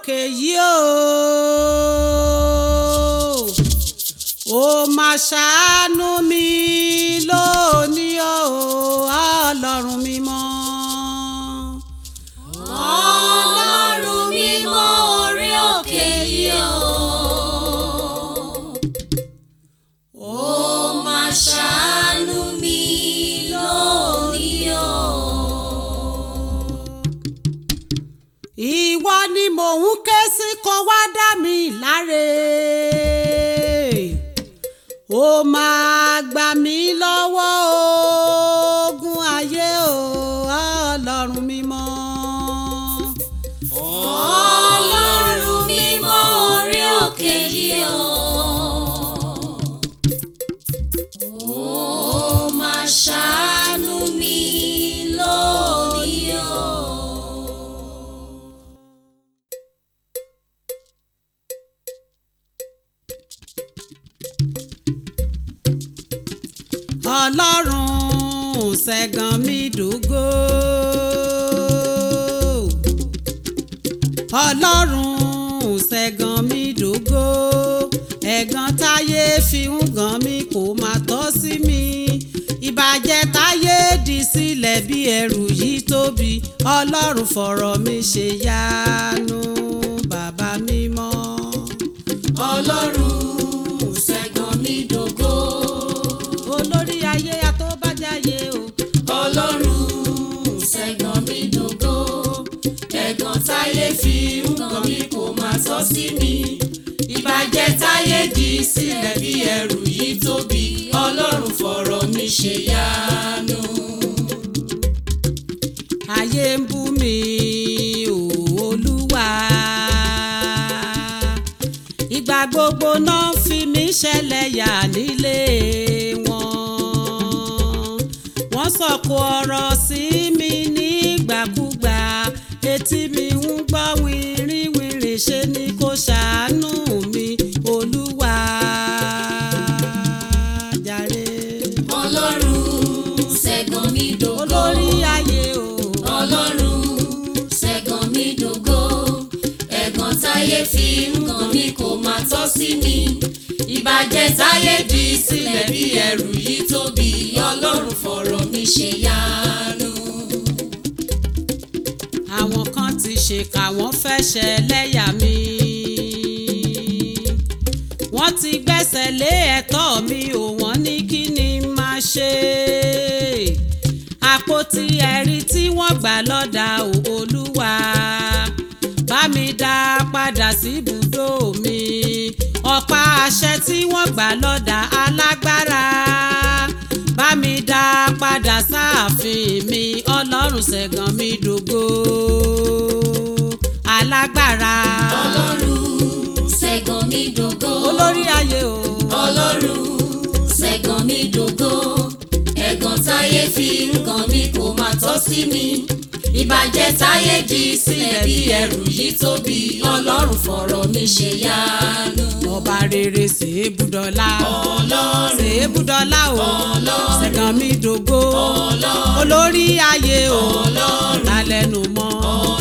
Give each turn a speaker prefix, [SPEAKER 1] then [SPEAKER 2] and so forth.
[SPEAKER 1] òkè yìí o ó máa ṣàánú mi lónìí o ọlọ́run mímọ́.
[SPEAKER 2] ọlọ́run mímọ́ orí òkè yìí o. ó máa ṣàánú mi lónìí o.
[SPEAKER 1] ìwọ ni mò ń ké sí kó wá dá mi láre ó máa gbà mí lọ́wọ́ ogun ayé o ọlọ́run mímọ́.
[SPEAKER 2] ọlọ́run mímọ́ orí òkè yìí o. ó máa ṣàánú mi lónìí o.
[SPEAKER 1] ọlọ́run ṣẹ̀gàn mi dògo. ọlọ́run ṣẹ̀gàn mi dògo. ẹ̀gàn táyé fi ń gàn mí kò má tọ́ sí mi. ìbàjẹ́ táyé dì sílẹ̀ bí ẹrù yìí tóbi. ọlọ́run fọ̀rọ̀ mi ṣe yánu bàbá mímọ́.
[SPEAKER 2] ọlọ́run ṣẹ̀gàn mi dògo.
[SPEAKER 1] olórí ayé àtọ́bàjáyé o.
[SPEAKER 2] ọlọ́run ṣẹ̀gàn mi dògo. ẹ̀gàn táyé fi ń gàn mí kò máa tọ́ sí mi. ìbàjẹ́ táyé dì sílẹ̀ bí ẹrù yìí tóbi. ọlọ́run fọ̀rọ̀ mi ṣe yánu.
[SPEAKER 1] ayé ń bú mi o olúwa ìgbà gbogbo náà fi mí ṣẹlẹ́yà nílé wọn wọ́n sọ̀kò ọ̀rọ̀ sí mi nígbàkúgbà etí mi ń gbọ́ wìrìwìrì ṣe ni kò ṣàánú mi olúwa jàre
[SPEAKER 2] ọlọ́run ṣẹ̀gàn mi dògo.
[SPEAKER 1] olórí ayé o.
[SPEAKER 2] ọlọ́run ṣẹ̀gàn mi dògo ẹ̀gàn táyé fi ń gàn mí kò máa tọ́ sí mi ìbàjẹ́ táyé dì sílẹ̀ bí ẹrù yìí tóbi ọlọ́run fọ̀rọ̀ mi ṣe yánu.
[SPEAKER 1] àwọn kan ti ṣèkà wọ́n fẹ́ ṣẹlẹ́yà mi wọ́n ti gbẹ́sẹ̀ lé ẹ̀tọ́ mi ò wọ́n ní kí ni máa ṣe àpótí ẹ̀rí tí wọ́n gbà lọ́dà ò olúwa bá mi dá padà sí ibùdó mi ọ̀pá àṣẹ tí wọ́n gbà lọ́dà alágbára bá mi dá padà sáàfin mi ọlọ́run ṣẹ̀gàn mi dògo alágbára
[SPEAKER 2] ọlọ́run ṣẹ̀gàn mi dògo
[SPEAKER 1] olórí ayé o
[SPEAKER 2] ọlọ́run ṣẹ̀gàn mi dògo ẹ̀gàn táyé fi ń gàn mí kò máa tọ́ sí mi ìbàjẹ́ táyé dì sílẹ̀ bí ẹrù yìí tóbi ọlọ́run fọ̀rọ̀ mi ṣe yánu.
[SPEAKER 1] ọba rere ṣèébùdọ́lá
[SPEAKER 2] ọlọ́run
[SPEAKER 1] ṣèébùdọ́lá o
[SPEAKER 2] Ọlọ́run.
[SPEAKER 1] ṣẹ̀gàn mi dògo
[SPEAKER 2] ọlọ́run
[SPEAKER 1] olórí ayé o
[SPEAKER 2] ọlọ́run
[SPEAKER 1] lálẹ́nu mọ́.